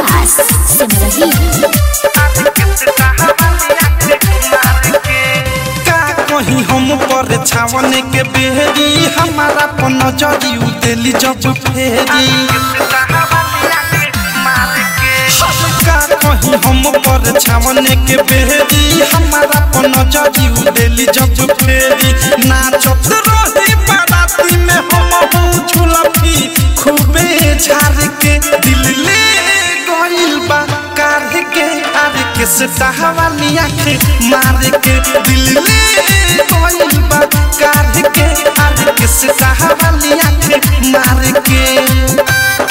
विकास सिमरही का कहीं हम पर छावन के बेरी हमारा पर नजरी उतेली जब फेरी का कहीं हम पर छावन के बेरी हमारा पर नजरी उतेली जब फेरी नाचत रही बाराती में हम हूँ झुलफी खूबे झार के दिल ले गइल बा कार के आर के सतावाली आँख मार के दिल ले गइल बा कार के आर के सतावाली आँख मार के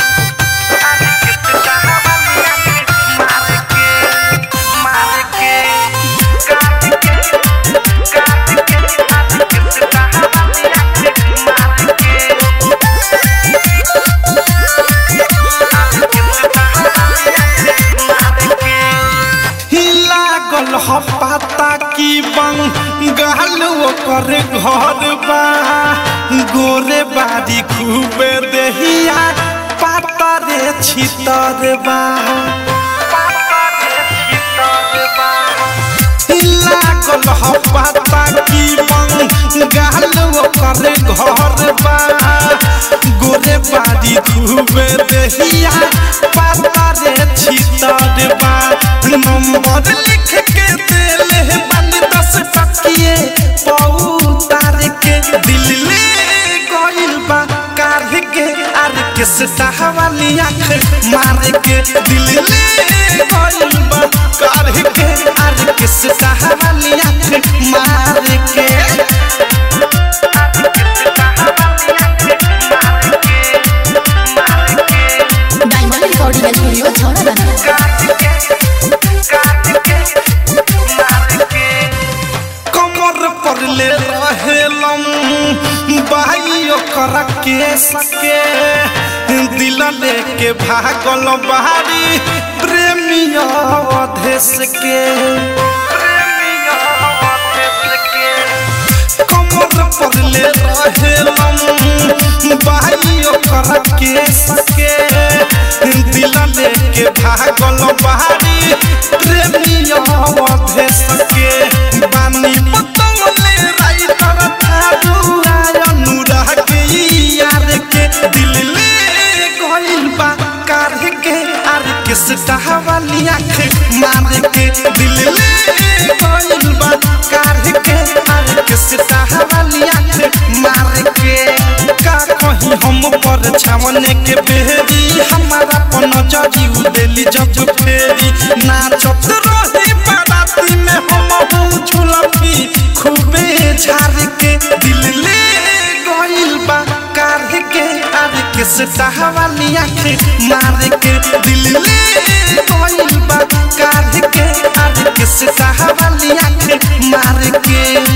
लागल ह पाता की बंगाल ओकर घर बा गोरे बारी खूबे देहिया पाता रे छितर बा लागल ह पाता की बंगाल ओकर घर बा गोरे बारी खूबे देहिया पाता रे छितर बा नंबर लिख के देले बानी दस टकिए पौतार के दिल ले गइल बा कार के आर के सतावाली आँख मार के दिल ले गइल बा कार के आर के सतावाली आँख मार के डायमंड रिकॉर्डिंग स्टूडियो छौड़ा कमर पर ले रहेलम बाई ओकरा के सके दिल लेके भागल बारी प्रेमिया अधेश के कमर पर ले रहेलम बाई ओकरा के सके दिल लेके भागल बारी प्रेमिया अधेश के बानी पतंगले राइटर थारू अनुराग के यार के दिल ले गइल बा कार के आर के सतावाली आँख मार के दिल ले गइल बा कार के आर के सतावाली आँख मार के का कहीं हम पर छावन के बेरी हमारा पर नजरी उदेली जब फेरी नाचत रही बाराती में हम हूँ झुलफी खूबे झार के दिल ले गइल बा कार के आर के सतावाली आँख मार के दिल ले गइल बा कार के आर के सतावाली आँख मार के